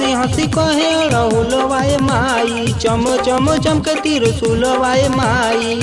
हंसी हंसी कहे रहुलवाए माई चम चम चमके तिरसुलवाए माई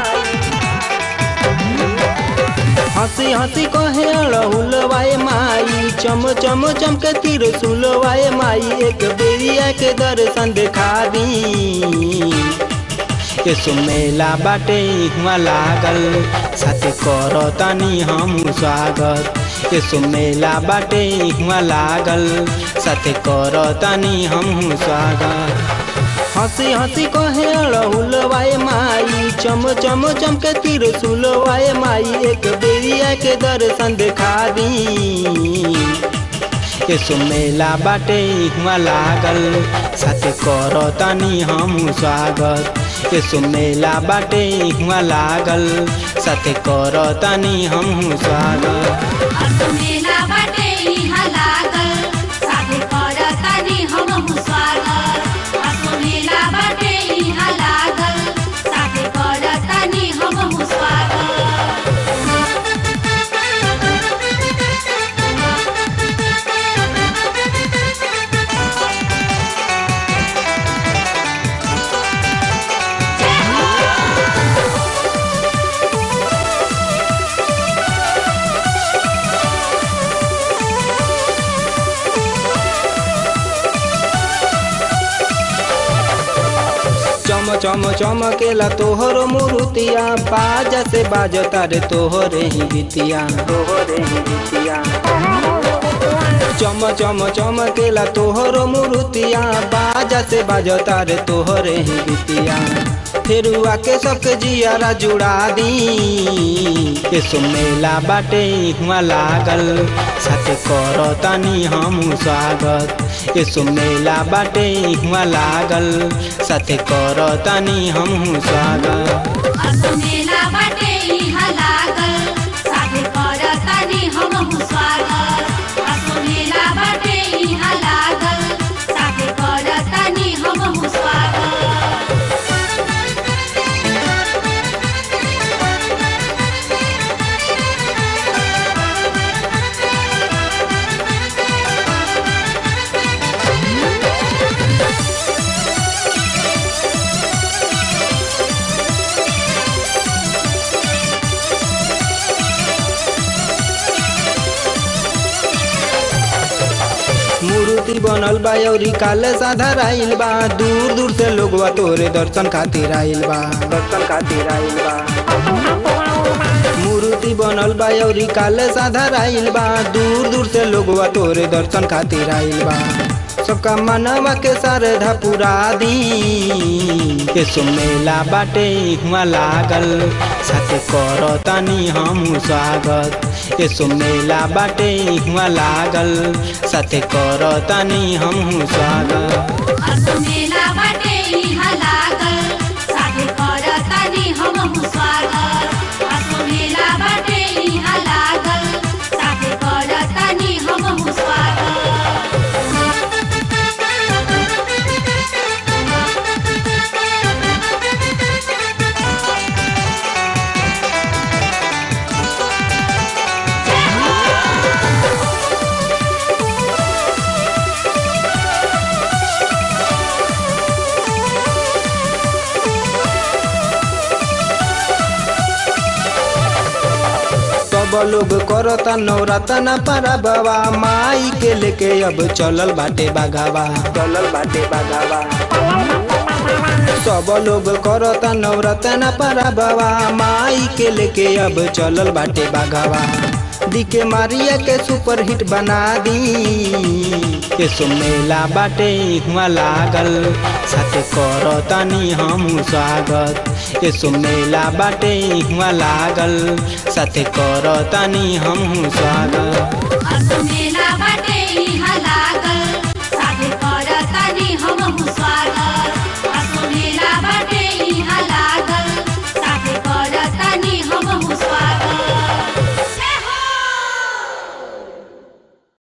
हंसी हंसी कहे रहुलवाए माई चम चम चमके तिरसुलवाए माई एक बेरिया के दर्शन देखा दी के सुमेला बाटे हुआ लागल साथे कर तनी हम स्वागत के सुमेला बाटे हुआ लागल साथे कर तनी हम स्वागत हंसी हंसी कहे रहुलवाए माई चम चम चमके तिरसुलवाए माई एक बेरिया के दर्शन देखा दी के सुमेला बाटे हुआ लागल साथे कर तनी हम स्वागत के सुमेला बाटे हुआ लागल साथे कर तनी हम स्वागत असो मेला बाटे इहाँ लागल साथे करतानी हमहु स्वागत असो मेला बाटे इहाँ लागल साथे करतानी हमहु स्वागत चम चम चमकेला तोहर मुरुतिया बाजा से बाजता रे तोहरे ही बितिया तोहरे ही बितिया चम चम चमकेला तोहर मुरुतिया बाजा से बाजता रे तोहरे ही बितिया फेरुआ के सबके जियारा जुड़ा दी के सुमेला बाटे हुआ लागल साथे कर तनी हम स्वागत के सुमेला बाटे हुआ लागल साथे कर तनी हम स्वागत असो मेला बाटे इहाँ लागल साथे करतानी हमहु स्वागत असो मेला बाटे इहाँ लागल साथे करतानी हमहु स्वागत मूर्ति बनल बा अउरी काल साधर आइल बा दूर दूर से लोगवा तोरे दर्शन खातिर आइल बा दर्शन खातिर आइल बा मूर्ति बनल बा अउरी काल साधर आइल बा दूर दूर से लोगवा तोरे दर्शन खातिर आइल बा सबका मनवा के श्रद्धा पुरा दी के सुमेला बाटे हुआ लागल साथे कर तनी हम स्वागत के सुमेला बाटे हुआ लागल साथे कर तनी हम स्वागत असो मेला बाटे इहाँ लागल साथे करतानी हमहु स्वागत असो मेला बाटे इहाँ लागल साथे करतानी हमहु स्वागत सब लोग करता नवरत्न पारा बाबा माई के लेके अब चलल बाटे बागावा चलल बाटे बागावा सब लोग करता नवरत्न पारा बाबा माई के लेके अब चलल बाटे बागावा दिके मारिया के सुपर हिट बना दी के सुमेला बाटे हुआ लागल साथे कर तनी हम स्वागत के सुमेला बाटे हुआ लागल साथे कर तनी हम स्वागत असो